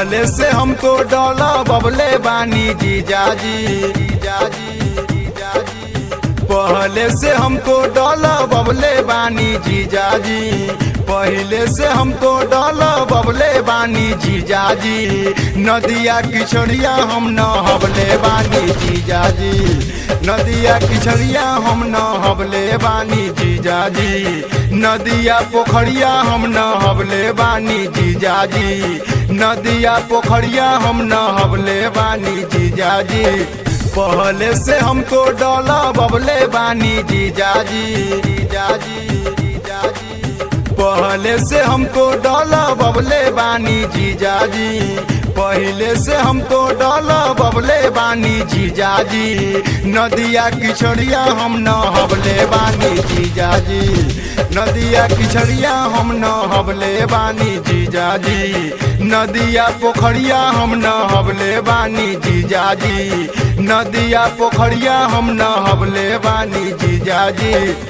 पहले से हमको डॉला बबले बानी जीजाजी जीजाजी जीजाजी पहले से हमको डॉला बबले बानी जीजाजी पहले से हमको डॉला बबले बानी जीजाजी नदिया किछड़िया हम न हबले बानी जीजाजी नदिया किछड़िया हम न हबले बानी जीजाजी नदिया पोखरिया हम न हबले बानी जीजाजी नदिया पोखरिया हम न हबले बानी जीजाजी पहले से हमको डॉला बबले बानी जीजाजी जीजाजी जीजाजी पहले से हमको डॉला बबले बानी जीजाजी पहले से हमको डॉला बबले बानी जीजाजी नदिया किछड़िया हम न हबले बानी जीजाजी नदिया किछड़िया हम न हबले बानी जीजाजी नदिया पोखरिया हम न हबले बानी जीजाजी नदिया पोखरिया हम न हबले बानी जीजाजी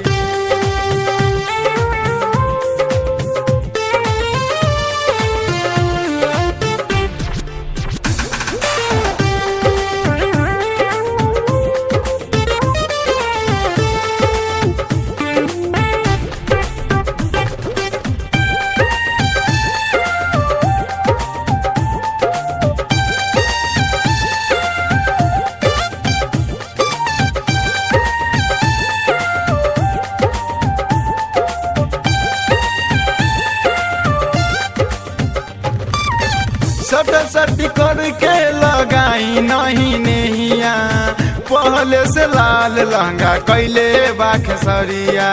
सट सट करके लगाई नहीं नहिया पहले से लाल लहंगा कैले बाखेसरिया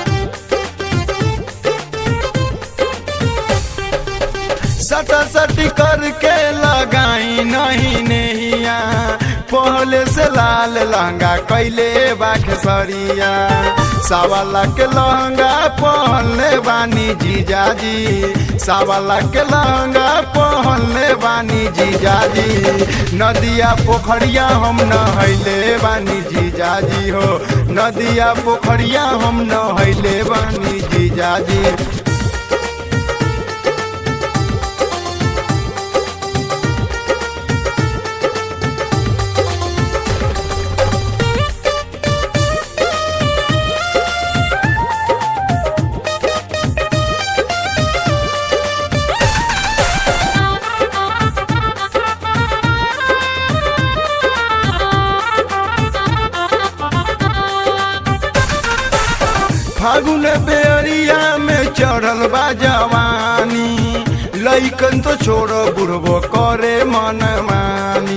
सट सट करके लगाई नहीं नहिया पहले से लाल लहंगा कैले बाखेसरिया सावा लाख लहंगा पहनले बानी जीजाजी सावा लाख लहंगा पहनले बानी जीजाजी नदिया पोखरिया हम नहैले बानी जीजाजी हो नदिया पोखरिया हम नहैले बानी जीजाजी फागुन बेरिया में चढ़ल बा जवानी लैकन तो छोड़ बुढ़बो करे मन मानी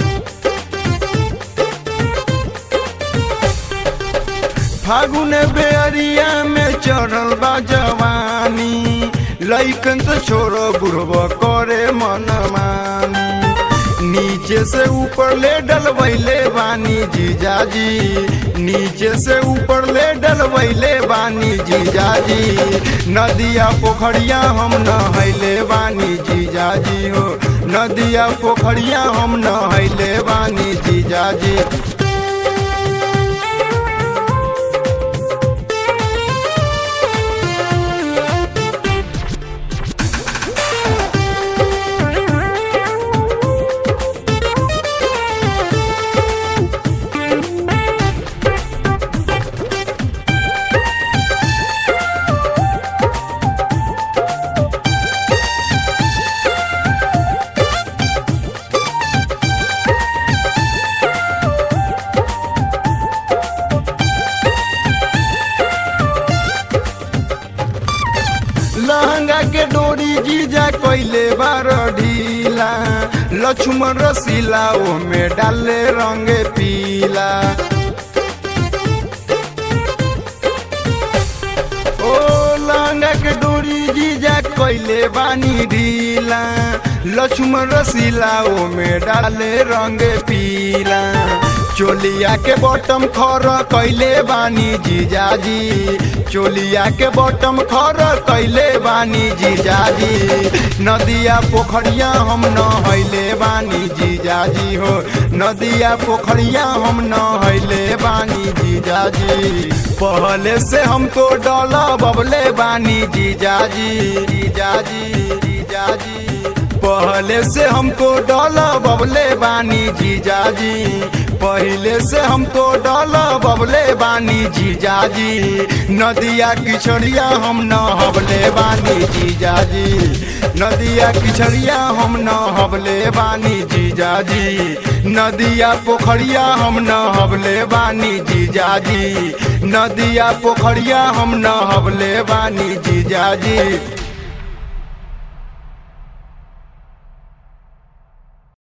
फागुन बेरिया में चढ़ल बा जवानी लैकन तो छोड़ बुढ़बो करे मन मानी नीचे से ऊपर ले डलवैले बानी जीजाजी नीचे से ऊपर ले डलवैले बानी जीजाजी नदिया पोखरिया हम नहैले बानी जीजाजी हो नदिया पोखरिया हम नहैले बानी जीजाजी लहंगा के डोरी जीजा कैले बार ढीला लक्ष्मण रसीला ओ में डाले रंग पीला ओ लहंगा के डोरी जीजा कैले बानी ढीला लक्ष्मण रसीला ओ में डाले रंग पीला चोलिया के बॉटम खर कैले बानी जीजाजी चोलिया के बॉटम खर कैले बानी जीजाजी नदिया पोखरिया हम नहैले बानी जीजाजी हो नदिया पोखरिया हम नहैले बानी जीजाजी पहले से हमको डॉला बबले बानी जीजाजी जीजाजी जीजाजी पहले से हमको डॉला बबले बानी जीजाजी पहले से हमको डॉला बबले बानी जीजाजी नदिया किछड़िया हम न हबले बानी जीजाजी नदिया किछड़िया हम न हबले बानी जीजाजी नदिया पोखरिया हम न हबले बानी जीजाजी नदिया पोखरिया हम न हबले बानी जीजाजी